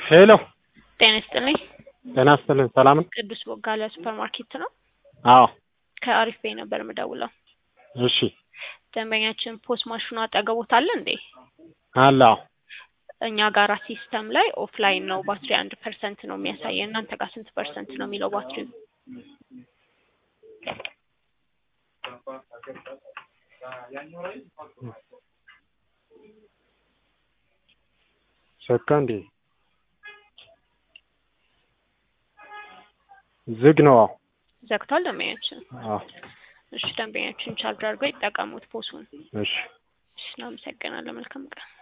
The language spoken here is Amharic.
ሄሎ ጤና ይስጥልኝ። ጤና ይስጥልኝ። ሰላም ነው? ቅዱስ ቦጋለ ሱፐር ማርኬት ነው። አዎ። ከአሪፍ ቤይ ነበር የምደውለው። እሺ ደንበኛችን ፖስ ማሽኑ አጠገቦት አለ እንዴ? አለ። አዎ። እኛ ጋራ ሲስተም ላይ ኦፍላይን ነው ባትሪ አንድ ፐርሰንት ነው የሚያሳየን። እናንተ ጋር ስንት ፐርሰንት ነው የሚለው ባትሪው? ዘጋ እንዴ? ዝግ ነው። አዎ። ዘግቷል ደንበኛችን። አዎ። እሺ ደንበኛችን ቻርጅ አድርገው ይጠቀሙት ፖሱን። እሺ እሺ እናመሰግናለን። መልካም ቀን።